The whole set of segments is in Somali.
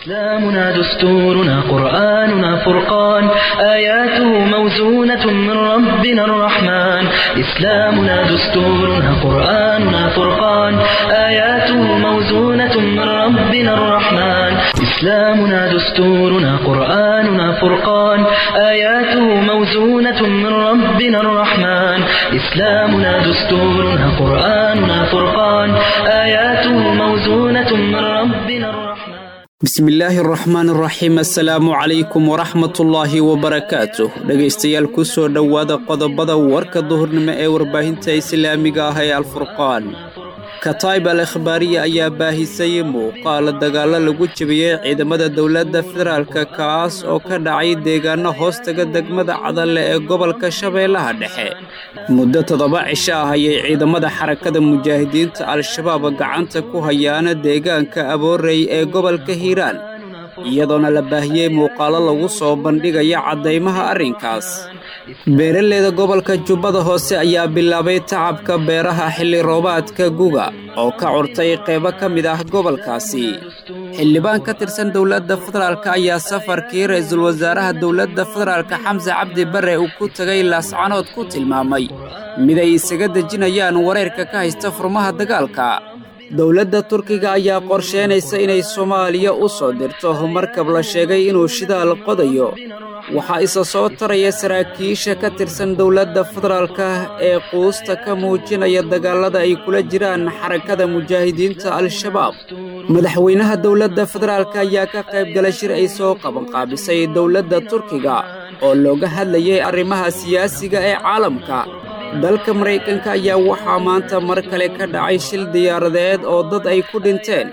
إسلامنا دستورنا قرآننا فرقان آياته موزونة من ربنا الرحمن إسلامنا دستورنا قرآننا فرقان آياته موزونة من ربنا الرحمن إسلامنا دستورنا قرآننا فرقان آياته موزونة من ربنا الرحمن إسلامنا دستورنا قرآننا فرقان آياته موزونة من ربنا الرحمن bismillaahi araxmaan araxiim assalaamu calaykum waraxmatullaahi wabarakaatuh dhegaystayaal ku soo dhowaada qodobada warka duhurnimo ee warbaahinta islaamiga ah ee alfurqaan kataib al ikhbaariya ayaa baahisay muuqaala dagaallo lagu jebiyey ciidamada dowladda federaalka kaas oo ka dhacay deegaano hoostaga degmada cadalle ee gobolka shabeellaha dhexe muddo toddoba cisho ah ayay ciidamada xarakada mujaahidiinta al-shabaab gacanta ku hayaana deegaanka aboorey ee gobolka hiiraan iyadoona la baahiyey muuqaalo lagu soo bandhigaya caddaymaha arrinkaas beeraleyda gobolka jubbada hoose ayaa bilaabay tacabka beeraha xilli roobaadka guga oo ka curtay qaybo ka mid ah gobolkaasi xildhibaan ka tirsan dowladda federaalk ayaa safarkii ra-iisul wasaaraha dowladda federaalka xamse cabdi bare uu ku tegay laascanood ku tilmaamay mid ay isaga dejinayaan wareerka ka haysta furmaha dagaalka dowladda turkiga ayaa qorsheynaysa inay soomaaliya u soo dirto markab la sheegay inuu shidaal qodayo waxaa isa soo taraya saraakiisha ka tirsan dowladda federaalka ee quusta ka muujinaya dagaallada ay kula jiraan xarakada mujaahidiinta al-shabaab madaxweynaha dowladda federaalk ayaa ka qaybgalay shir ay soo qabanqaabisay dowladda turkiga oo looga hadlayay arrimaha siyaasiga ee caalamka dalka maraykanka ayaa waxaa maanta mar kale ka dhacay shil diyaaradeed oo dad ay ku dhinteen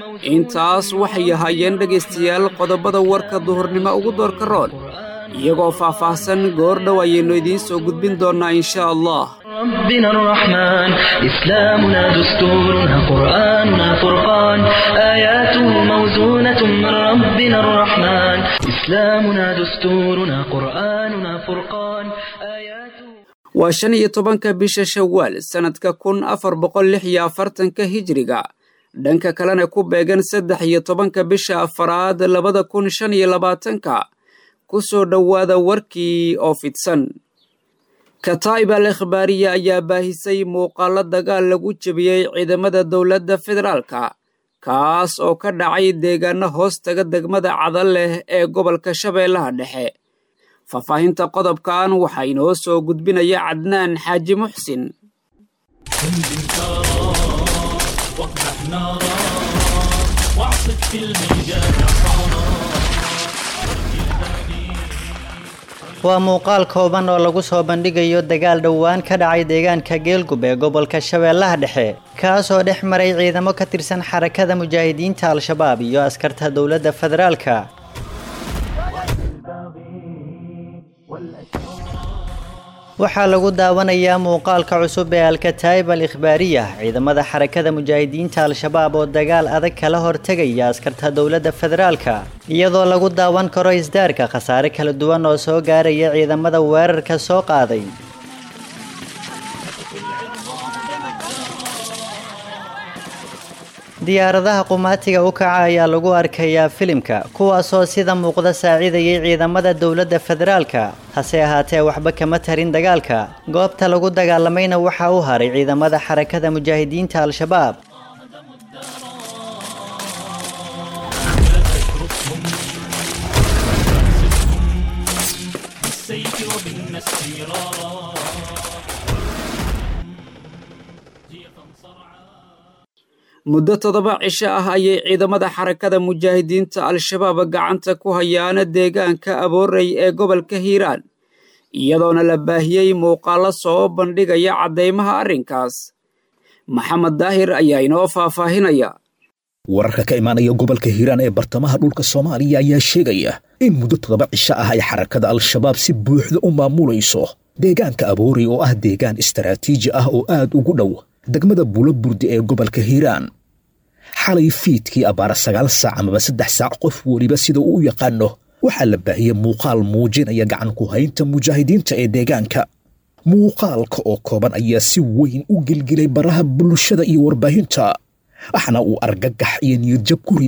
intaas waxay ahaayeen dhegaystayaal qodobada warka duhurnimo ugu doorka roon iyagoo faah-faahsan goor dhow ayaynu idiin soo gudbin doonnaa inshaa allah ربنا الرحمن إسلامنا دستورنا قرآننا فرقان آياته موزونة من ربنا الرحمن إسلامنا دستورنا قرآننا فرقان آياته waa shan iyo tobanka bisha shawaal sannadka kun afar boqol lix iyo afartanka hijiriga dhanka kalena ku beegan saddex iyo tobanka bisha afaraad labada kun shan iyo labaatanka ku soo dhowaada warkii oo fidsan kataib al ikhbaariya ayaa baahisay muuqaalo dagaal lagu jebiyey ciidamada dowladda federaalka kaas oo ka dhacay deegaano hoostaga degmada cadalleh ee gobolka shabeellaha dhexe faahfaahinta qodobkan waxaa inoo soo gudbinaya cadnaan xaaji muxsin waa muuqaal kooban oo lagu soo bandhigayo dagaal dhowaan ka dhacay deegaanka geelgub ee gobolka shabeellaha dhexe kaasoo dhex maray ciidamo ka tirsan xarakada mujaahidiinta al-shabaab iyo askarta dowladda federaalka waxaa lagu daawanayaa muuqaalka cusub ee alkataa'ib al ikhbaariya ciidamada xarakada mujaahidiinta al-shabaab oo dagaal adag kala hortegaya askarta dowladda federaalka iyadoo lagu daawan karo isdaarka khasaare kala duwan oo soo gaaraya ciidamada weerarka soo qaaday diyaaradaha qumaatiga u kaca ayaa lagu arkayaa filimka kuwaasoo sida muuqda saacidayay ciidamada dowladda federaalka hase ahaatee waxba kama tarin dagaalka goobta lagu dagaalamayna waxaa u haray ciidamada xarakada mujaahidiinta al-shabaab muddo toddoba cisho ah ayay ciidamada xarakada mujaahidiinta al-shabaab gacanta ku hayaana deegaanka aboorey ee gobolka hiiraan iyadoona la baahiyey muuqaalo soo bandhigaya caddaymaha arrinkaas maxamed daahir ayaa inoo faahfaahinaya wararka ka imaanaya gobolka hiiraan ee bartamaha dhulka soomaaliya ayaa sheegaya in muddo toddoba cisho ah ay xarakada al-shabaab si buuxda u maamulayso deegaanka aboorey oo ah deegaan istaraatiiji ah oo aad ugu dhow degmada buulo burdi ee gobolka hiiraan xalay fiidkii abbaara sagaal saac amaba saddex saac qof weliba sida uu u yaqaano waxaa la baahiyey muuqaal muujinaya gacan ku haynta mujaahidiinta ee deegaanka muuqaalka oo kooban ayaa si weyn u gelgelay baraha bulshada iyo warbaahinta waxna uu argagax iyo niyadjab ku riday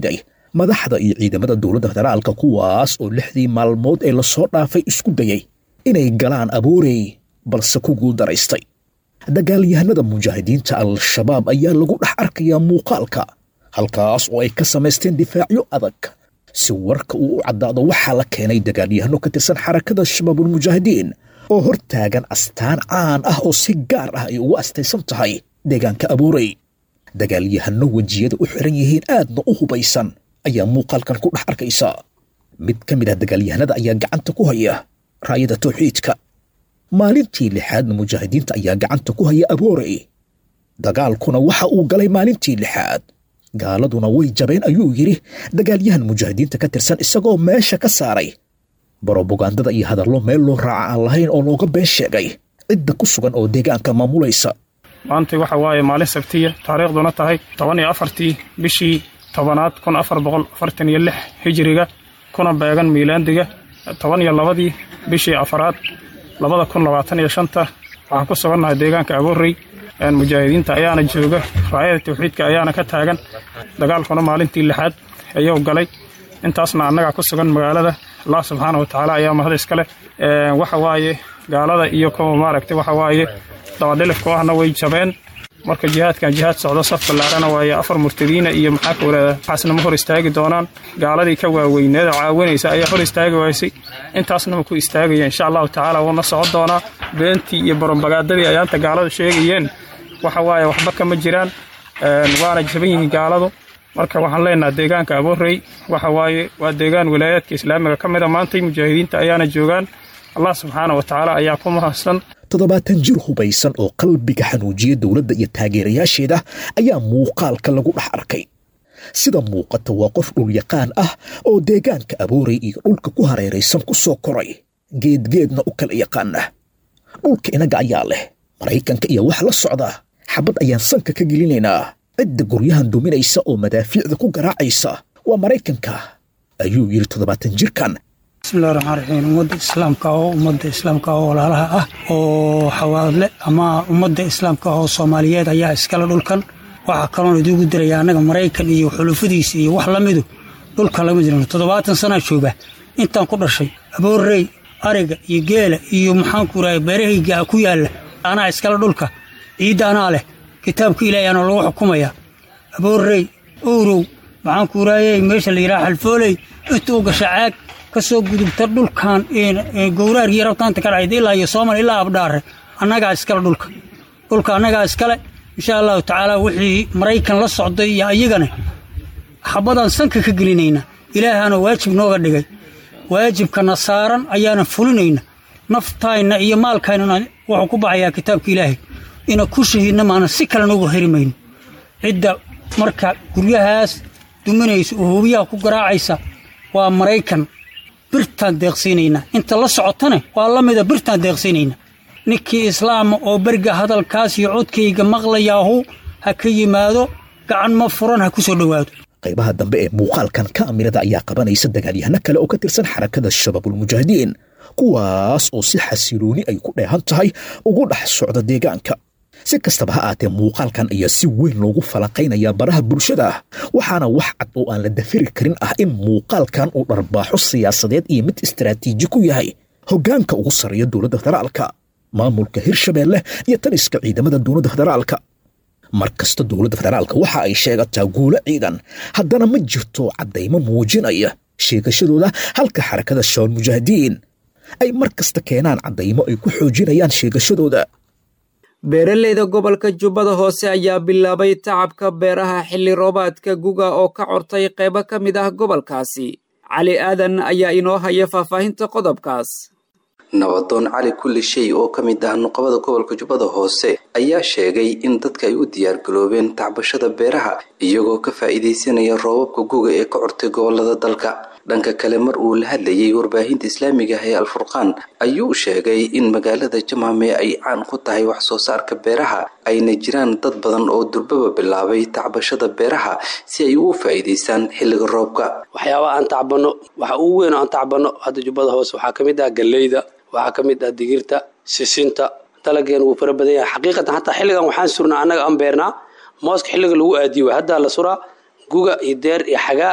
madaxda iyo ciidamada dowladda federaalka kuwaas oo lixdii maalmood ee lasoo dhaafay isku dayay inay galaan aboorey balse ku guuldaraystay dagaalyahanada mujaahidiinta al-shabaab ayaa lagu dhex arkayaa muuqaalka halkaas oo ay ka samaysteen difaacyo adag si warka uu u caddaado waxaa la keenay dagaalyahano ka tirsan xarakada shabaabulmujaahidiin oo hor taagan astaan caan ah oo si gaar ah ay ugu astaysan tahay deegaanka abuurey dagaalyahano wejiyada u xiran yihiin aadna u hubaysan ayaa muuqaalkan ku dhex arkaysa mid ka mid ah dagaalyahanada ayaa gacanta ku haya raayada tawxiidka maalintii lixaadna mujaahidiinta ayaa gacanta ku haya aboorey dagaalkuna waxa uu galay maalintii lixaad gaaladuna way jabeen ayuu yidhi dagaalyahan mujaahidiinta ka tirsan isagoo meesha ka saaray brobagandada iyo hadallo meel loo raaca aan lahayn oo looga been sheegay cidda ku sugan oo deegaanka maamulaysa maanta waxa waaye maalin sabtiya taariikhduna tahay toban iyo afartii bishii tobanaad kun afar boqol afartan iyo lix hijiriga kuna beegan miilaandiga toban iyo labadii bishii afaraad labada kun labaatan iyo shanta waxaan ku sugannahay deegaanka aboorey mujaahidiinta ayaana jooga raayada tawxiidka ayaana ka taagan dagaalkuna maalintii lixaad ayuu galay intaasna annagaa ku sugan magaalada allah subxaana wa tacaala ayaa mahad iskale waxa waaye gaalada iyo kuwa maaragtay waxa waaye dabadhilifku ahna way jabeen marka jihaadkan jihaad socdo saf ballaarana waaye afar murtadiina iyo maxaa ka waraada waxaasna ma hor istaagi doonaan gaaladii ka waaweyneeda caawinaysa ayaa hor istaagi waysay intaasna ma ku istaagaya insha allahu tacaala wuuna socon doonaa beentii iyo barombagaadadii ayaanta gaaladu sheegayeen waxa waaye waxba kama jiraan waana jaban yihiin gaaladu marka waxaan leenaha deegaanka aboorey waxa waaye waa deegaan wilaayaadka islaamiga ka mida maantay mujaahidiinta ayaana joogaan allah subxaana wa tacaala ayaa ku mahadsan toddobaatan jir hubaysan oo qalbiga xanuujiya dowladda iyo taageerayaasheeda ayaa muuqaalka lagu dhex arkay sida muuqata waa qof dhulyaqaan ah oo deegaanka aboorey iyo dhulka ku hareeraysan ku soo koray geedgeedna u kala yaqaana dhulka inaga ayaa leh maraykanka iyo wax la socda xabad ayaan sanka ka gelinaynaa cidda guryahan duminaysa oo madaafiicda ku garaacaysa waa maraykanka ayuu yidhi toddobaatan jirkan bismillahi raxmaan raxiim ummadda islaamka oo ummadda islaamka oo walaalaha ah oo xawaadle ama ummadda islaamka oo soomaaliyeed ayaa iskale dhulkan waxaa kaloon idiugu diraya annaga maraykan iyo xulufadiisa iyo wax la midu dhulkan lama jirano toddobaatan sanaa jooga intaan ku dhashay aboorrey ariga iyo geela iyo maxaanku rahay beerahayga ku yaalla anaa iskale dhulka ciidda anaa leh kitaabka ilaahay anoo lagu xukumaya aboorrey owrow maxaanku raayey meesha la yidhaha xalfooley inta u gasha caag ka soo gudubta dhulkan gowraar iyo rabtaanta ka dhacayda ilaa iyo soomal ilaa abdhaare annagaa iskale dhulka dhulka annagaa iskale insha allahu tacaala wixii maraykan la socday iyo ayagana xabadaan sanka ka gelinayna ilaahaana waajib nooga dhigay waajibkana saaran ayaana fulinayna naftayna iyo maalkaynana wuxuu ku baxayaa kitaabka ilaahay ina ku shahiidna maana si kale noogu herimayno cidda marka guryahaas duminaysa oo hubiyaha ku garaacaysa waa maraykan birtaan deeqsiinaynaa inta la socotane waa la mida birtaan deeqsiinaynaa ninkii islaama oo beriga hadalkaas iyo codkayga maqlayaahu ha ka yimaado gacan ma furan ha ku soo dhowaado qaybaha dambe ee muuqaalkan kaamirada ayaa qabanaysa dagaalyahano kale oo ka tirsan xarakada shabaabulmujaahidiin kuwaas oo si xasilooni ay ku dheehan tahay ugu dhex socda deegaanka si kastaba ha aatee muuqaalkan ayaa si weyn loogu falanqaynayaa baraha bulshada waxaana wax cad oo aan la dafiri karin ah in muuqaalkan uu dharbaaxo siyaasadeed iyo mid istaraatiiji ku yahay hoggaanka ugu sarreeya dowladda federaalka maamulka hirshabeelle iyo taliska ciidamada dowladda federaalka mar kasta dowladda federaalka waxa ay sheegataa guulo ciidan haddana ma jirto caddaymo muujinaya sheegashadooda halka xarakada shabaal mujaahidiin ay mar kasta keenaan caddaymo ay ku xoojinayaan sheegashadooda beeraleyda gobolka jubbada hoose ayaa bilaabay tacabka beeraha xilli roobaadka guga oo ka cortay qaybo ka mid ah gobolkaasi cali aadan ayaa inoo haya faahfaahinta qodobkaas nabadoon cali kulli shay oo ka mid ah nuqabada gobolka jubbada hoose ayaa sheegay in dadka ay u diyaargaroobeen tacbashada beeraha iyagoo ka faa'iidaysanaya roobabka guga ee ka cortay gobolada dalka dhanka kale mar uu la hadlayay warbaahinta islaamiga ah ee alfurqaan ayuu sheegay in magaalada jamaame ay caan ku tahay wax soo saarka beeraha ayna jiraan dad badan oo durbaba bilaabay tacbashada beeraha si ay ugu faa'iidaystaan xilliga roobka waxyaabaha aan tacbano waxa ugu weyn oo aan tacbano hadda jubbada hoose waxaa ka mid ah galleyda waxaa ka mid ah digirta sisinta dalageen wuu fara badan yahay xaqiiqatan hataa xilligan waxaan surnaa annaga aan beernaa mooska xilliga lagu aadiyo waay haddaa la suraa guga iyo deer iyo xagaa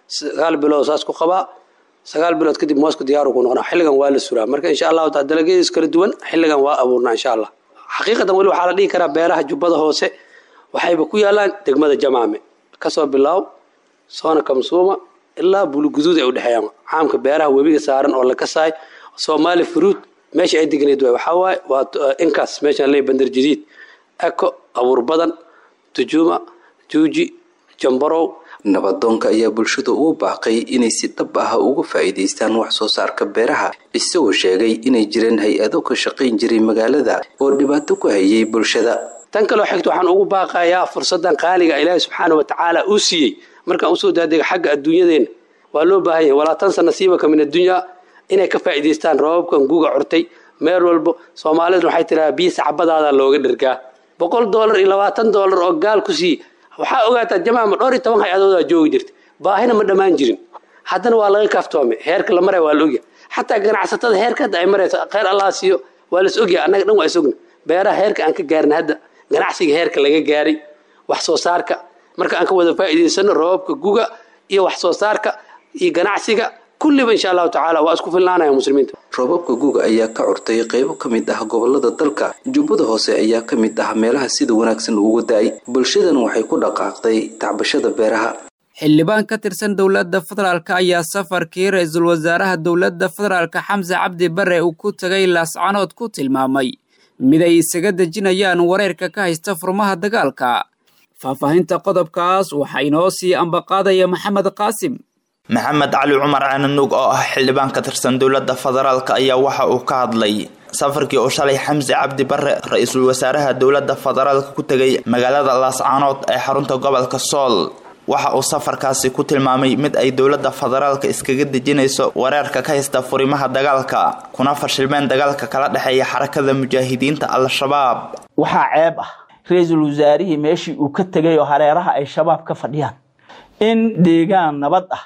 sagaal bilood saas ku qabaa sagaal bilood kadib moosku diyaaru ku noqonaa xilligan waa la suraa marka insha allahu taala dalagyadiis kala duwan xilligan waa abuurnaa insha allah xaqiiqatan weli waxaa la dhihi karaa beeraha jubbada hoose waxayba ku yaalaan degmada jamaame kasoo bilaaw soona kamsuuma ilaa buluguduud ay udhexeeyaan caamka beeraha webiga saaran oo la kasaay soomaali fruud meesha ay degneed waay waxaa waaye waa inkaas meeshaan leey bandar jadiid eko abuur badan tujuuma juuji jambarow nabadoonka ayaa bulshada ugu baaqay inay si dhab ah uga faa'iidaystaan wax soo saarka beeraha isagoo sheegay inay jireen hay-ado ka shaqayn jiray magaalada oo dhibaato ku hayay bulshada tan kaloo xigta waxaan ugu baaqayaa fursadan qaaliga ilaahi subxaana wa tacaala uu siiyey markaan usoo daadega xagga adduunyadeena waa loo baahan yahay walaa tansa nasiibaka min addunyaa inay ka faa'iidaystaan roobabkan guga curtay meel walbo soomaaliduna waxay tiradaa biyo sacbadaada looga dhergaa boqol doolar iyo labaatan doolar oo gaal ku siiye waxaa ogaataa jamaama dhowr iyo toban hay-adoodaa joogi jirta baahina ma dhammaan jirin haddana waa laga kaaftoomay heerka la maraya waa la ogyahay xataa ganacsatada heerka hadda ay marayso kheyr allah siiyo waa las ogyahay annaga dhan waa is ogna beeraha heerka aan ka gaarin hadda ganacsiga heerka laga gaaray wax soo saarka marka aan ka wada faa'iidaysano roobabka guga iyo wax soo saarka iyo ganacsiga kulliba insha allahu tacaala waa isku filnaanaya muslimiinta roobabka guga ayaa ka curtay qaybo ka mid ah gobolada dalka jubbada hoose ayaa ka mid ah meelaha sida wanaagsan ugu da-ay bulshadana waxay ku dhaqaaqday tacbashada beeraha xildhibaan ka tirsan dowladda federaalk ayaa safarkii ra-iisul wasaaraha dowladda federaalka xamse cabdi bare uu ku tegay laascanood ku tilmaamay mid ay isaga dejinayaan wareerka ka haysta furmaha dagaalka faahfaahinta qodobkaas waxaa inoo sii ambaqaadaya maxamed qaasim maxamed cali cumar cananuug oo ah xildhibaan ka tirsan dowladda federaalk ayaa waxa uu ka hadlay safarkii uu shalay xamse cabdi bare ra-iisul wasaaraha dowladda federaalka ku tegay magaalada laascaanood ee xarunta gobolka sool waxa uu safarkaasi ku tilmaamay mid ay dowladda federaalka iskaga dejinayso wareerka ka haysta furimaha dagaalka kuna fashilmeen dagaalka kala dhexeeya xarakada mujaahidiinta al-shabaab waxaa ceeb ah ra-iisul wasaarihii meeshii uu ka tegay oo hareeraha ay shabaab ka fadhiyaan in deegaan nabad ah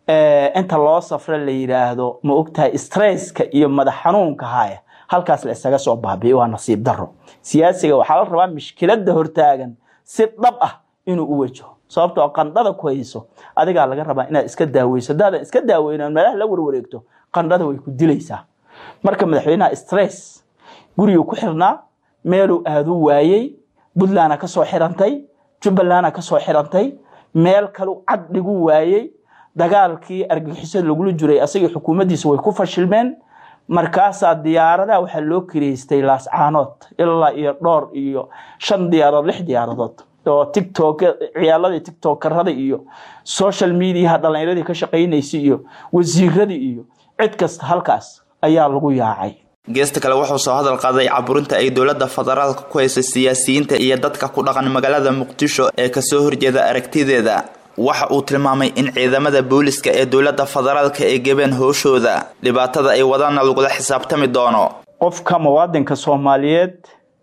inta loo safra la yidhaahdo ma ogtahay stresska iyo madax xanuunka haya halkaas la isaga soo baabi'i waa nasiib daro siyaasiga waxaa la rabaa mishkilada hortaagan si dhab ah inuu u wajaho sababtoo qandhada ku hayso adigaa laga rabaa inaad iska daaweyso haddaadan iska daaweynan meelaha la warwareegto qandhada way ku dilaysaa marka madaxweynaha stress guriguu ku xirnaa meeluu aaduu waayey puntlandna kasoo xirantay jubbalandna kasoo xirantay meel kalu cad dhiguu waayey dagaalkii argagixisada lagula jiray asagii xukuumaddiisa way ku fashilmeen markaasaa diyaaradaha waxaa loo kireystay laascaanood ilaa iyo dhowr iyo shan diyaaradood lix diyaaradood oo tictok ciyaaladii tictokarada iyo social mediaha dhallinyaradii ka shaqaynaysay iyo wasiiradii iyo cid kasta halkaas ayaa lagu yaacay geesta kale wuxuu soo hadal qaaday caburinta ay dowladda federaalka ku hayso siyaasiyiinta iyo dadka ku dhaqan magaalada muqdisho ee kasoo horjeeda aragtideeda waxa uu tilmaamay in ciidamada booliska ee dowladda federaalka ay gebeen hooshooda dhibaatada ay wadaana lagula xisaabtami doono qofka muwaadinka soomaaliyeed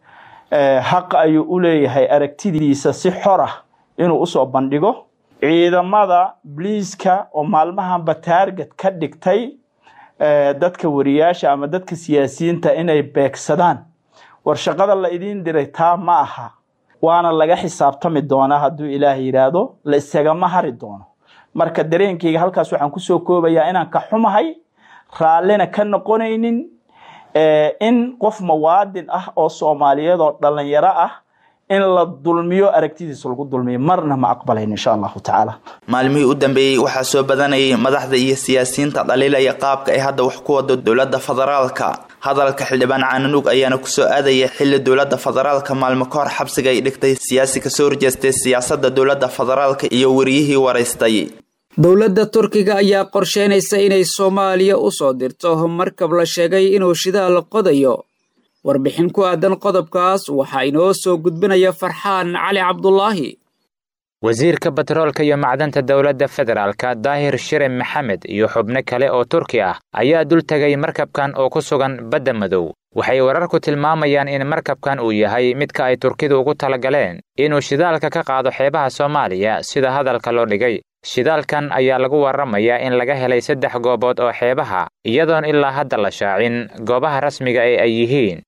xaq ayuu u leeyahay aragtidiisa si xor ah inuu usoo bandhigo ciidamada bliiska oo maalmahanba taarget ka dhigtay dadka wariyaasha ama dadka siyaasiyiinta inay beegsadaan war shaqada la idiin diray taa ma aha waana laga xisaabtami doonaa hadduu ilaah yidhaahdo la isagama hari doono marka dareenkayga halkaas waxaan kusoo koobayaa inaan ka xumahay raallina ka noqonaynin in qof muwaadin ah oo soomaaliyeed oo dhalinyaro ah in la dulmiyo aragtidiisa lagu dulmiyo marna ma aqbalayn insha allahu tacaala maalmihii u dambeeyey waxaa soo badanayay madaxda iyo siyaasiyiinta dhaliilaya qaabka ay hadda wax ku wado dowladda federaalka hadalka xildhibaan caananuug ayaana kusoo aadaya xili dowladda federaalka maalmo ka hor xabsiga ay dhigtay siyaasi kasoo horjeestay siyaasadda dowladda federaalka iyo wariyihii waraystay dowladda turkiga ayaa qorsheynaysa inay soomaaliya u soo dirto markab la sheegay inuu shidaal qodayo warbixin ku aadan qodobkaas waxaa inoo soo gudbinaya farxaan cali cabdulaahi wasiirka batroolka iyo macdanta dowladda federaalka daahir shire maxamed iyo xubno kale oo turki ah ayaa dul tegay markabkan oo ku sugan badda madow waxay wararku tilmaamayaan in markabkan uu yahay midka ay turkidu ugu talagaleen inuu shidaalka ka qaado xeebaha soomaaliya sida hadalka loo dhigay shidaalkan ayaa lagu warramayaa in laga helay saddex goobood oo xeebaha iyadoon ilaa hadda la shaacin goobaha rasmiga ee ay yihiin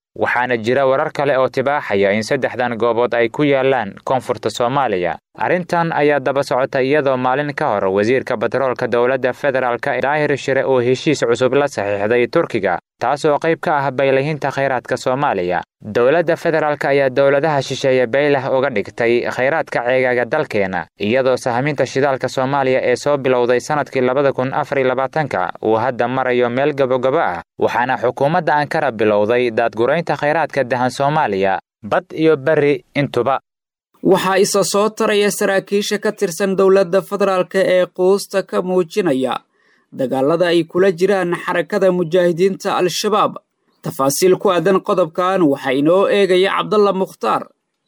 waxaana jira warar kale oo tibaaxaya in saddexdan goobood ay ku yaalaan koonfurta soomaaliya arrintan ayaa daba socota iyadoo maalin ka hor wasiirka batroolka dowladda federaalka daahir shire uu heshiis cusub la saxiixday turkiga taasoo qayb ka ah baylahinta khayraadka soomaaliya dowladda federaalk ayaa dowladaha shisheeye baylah uga dhigtay khayraadka ceegaaga dalkeena iyadoo sahminta shidaalka soomaaliya ee soo bilowday sannadkii labada kun afariy labaatanka uu hadda marayo meel gabogabo ah waxaana xukuumadda ankara bilowday daadguraynta khayraadka dahan soomaaliya bad iyo beri intuba waxaa isa soo taraya saraakiisha ka tirsan dowladda federaalk ee quusta ka muujinaya dagaalada ay kula jiraan xarakada mujaahidiinta al-shabaab tafaasiil ku aadan qodobkan waxaa inoo eegaya cabdalla mukhtaar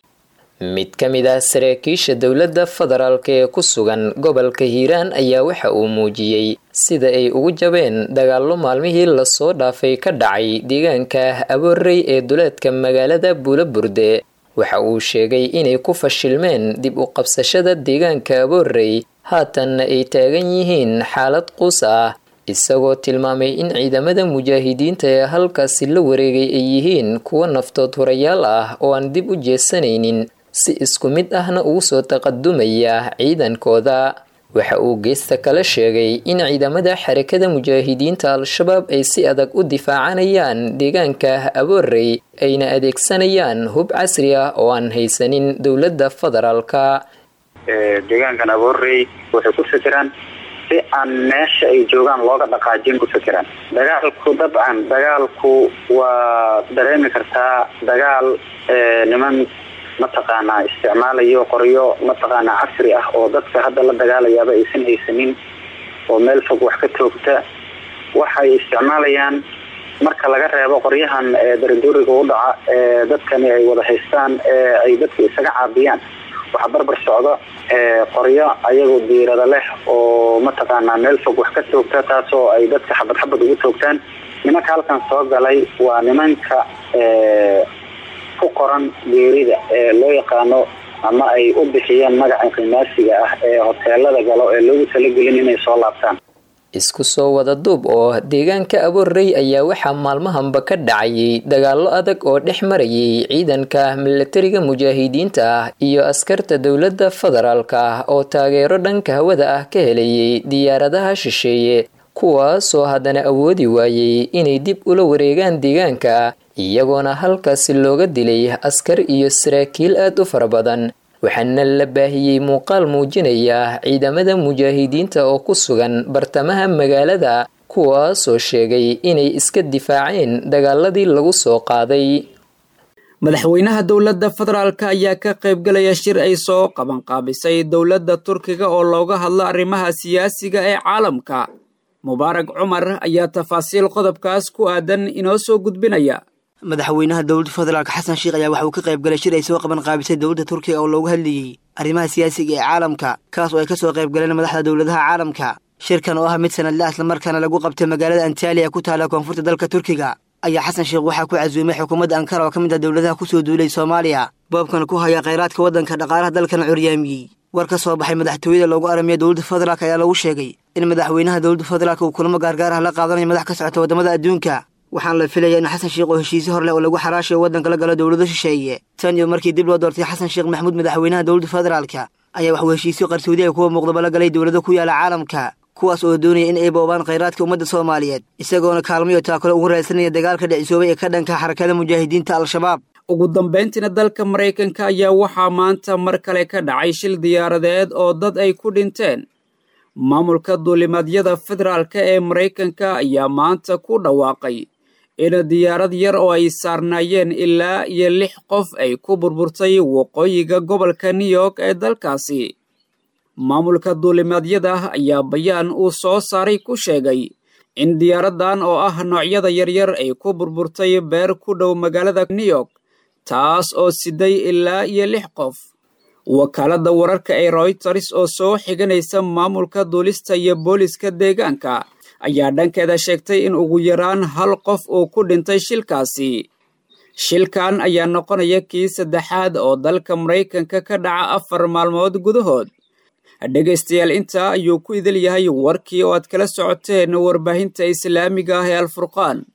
mid ka mid ah saraakiisha dowladda federaalk ee ku sugan gobolka hiiraan ayaa waxa uu muujiyey sida ay ugu jabeen dagaallo maalmihii lasoo dhaafay ka dhacay deegaanka aboorey ee duleedka magaalada buulaburde waxa uu sheegay inay ku fashilmeen dib u qabsashada deegaanka aboorey haatanna ay taagan yihiin xaalad quus ah isagoo tilmaamay in ciidamada mujaahidiinta ee halkaasi la wareegay ay yihiin kuwo naftood hurayaal ah oo aan dib u jeesanaynin si isku mid ahna ugu soo taqadumaya ciidankooda waxa uu geesta kale sheegay in ciidamada xarakada mujaahidiinta al-shabaab ay si adag u difaacanayaan deegaanka aboorey ayna adeegsanayaan hub casri ah oo aan haysanin dowladda federaalka deegaankan aboorey waxay ku fikiraan si aan meesha ay joogaan looga dhaqaajin ku fikiraan dagaalku dabcan dagaalku waa dareemi kartaa dagaal niman mataqaanaa isticmaalayo qoryo mataqaanaa casri ah oo dadka hadda la dagaalayaaba aysan haysanin oo meel fog wax ka toogta waxay isticmaalayaan marka laga reebo qoryahan darandooriga u dhaca ee dadkani ay wada haystaan ee ay dadka isaga caabiyaan waxaa barbar socda qoryo ayagoo diirada leh oo mataqaanaa meel fog wax ka toogta taasoo ay dadka xabad xabad ugu toogtaan nimanka halkan soo galay waa nimanka ku qoran geerida ee loo yaqaano ama ay u bixiyeen magaca qimaasiga ah ee hoteelada galo ee loogu talagelin inay soo laabtaan isku soo wada duub oo deegaanka aboorey ayaa waxaa maalmahanba ka dhacayay dagaallo adag oo dhex marayay ciidanka milatariga mujaahidiinta ah iyo askarta dowladda federaalka oo taageero dhanka hawada ah ka helayay diyaaradaha shisheeye kuwaasoo haddana awoodi waayey inay dib ula wareegaan deegaanka iyagoona halkaasi looga dilay askar iyo saraakiil aad u fara badan waxaana la baahiyey muuqaal muujinaya ciidamada mujaahidiinta oo ku sugan bartamaha magaalada kuwaasoo sheegay inay iska difaaceen dagaaladii lagu soo qaaday madaxweynaha dowladda federaalk ayaa ka qaybgalaya shir ay soo qabanqaabisay dowladda turkiga oo looga hadlo arrimaha siyaasiga ee caalamka mubaarak cumar ayaa tafaasiil qodobkaas ku aadan inoo soo gudbinaya madaxweynaha dowladda federaalk xasan sheikh ayaa waxa uu ka qayb galay shir ay soo qaban qaabisay dowladda turkiga oo loogu hadlayey arrimaha siyaasiga ee caalamka kaas oo ay ka soo qayb galeen madaxda dowladaha caalamka shirkan oo ah mid sanadle islamarkaana lagu qabtay magaalada antaliya ku taala koonfurta dalka turkiga ayaa xasan sheekh waxaa ku casuumay xukuumadda ankara oo ka mid ah dowladaha ku soo duulay soomaaliya boobkan ku haya khayraadka waddanka dhaqaalaha dalkana curyaamiyey war ka soo baxay madaxtooyada loogu aramiya dowladda federaalk ayaa lagu sheegay in madaxweynaha dowladda federaalk uu kulamo gaargaar ah la qaadanayo madax ka socota waddamada adduunka waxaana la filaya in xasan sheekh oo heshiisyo hor leh oo lagu xaraashayo waddanka la galo dowlado shisheeye tan iyo markii dib loo doortay xasan sheekh maxamuud madaxweynaha dowladda federaalka ayaa waxuu heshiisyo qarsoodi ay kuwa muuqdaba la galay dowlado ku yaala caalamka kuwaas oo doonaya in ay boobaan khayraadka ummadda soomaaliyeed isagoona kaalmayo taakalo ugu raadsanaya dagaalka dhicisoobay ee ka dhanka xarakada mujaahidiinta al-shabaab ugu dambayntiina dalka maraykanka ayaa waxaa maanta mar kale ka dhacay shil diyaaradeed oo dad ay ku dhinteen maamulka duulimaadyada federaalk ee maraykanka ayaa maanta ku dhawaaqay in diyaarad yar oo ay saarnaayeen ilaa iyo lix qof ay ku burburtay waqooyiga gobolka new york ee dalkaasi maamulka duulimaadyada ayaa bayaan uu soo saaray ku sheegay in diyaaraddan oo ah noocyada yaryar ay ku burburtay beer ku dhow magaalada new york taas oo siday ilaa iyo lix qof wakaaladda wararka ee royters oo soo xiganaysa maamulka duulista iyo booliska deegaanka ayaa dhankeeda sheegtay in ugu yaraan hal qof uu ku dhintay shilkaasi shilkan ayaa noqonaya kii saddexaad oo dalka maraykanka ka dhaca afar maalmood gudahood dhegaystayaal intaa ayuu ku idil yahay warkii oo aad kala socoteen warbaahinta islaamiga ah ee alfurqaan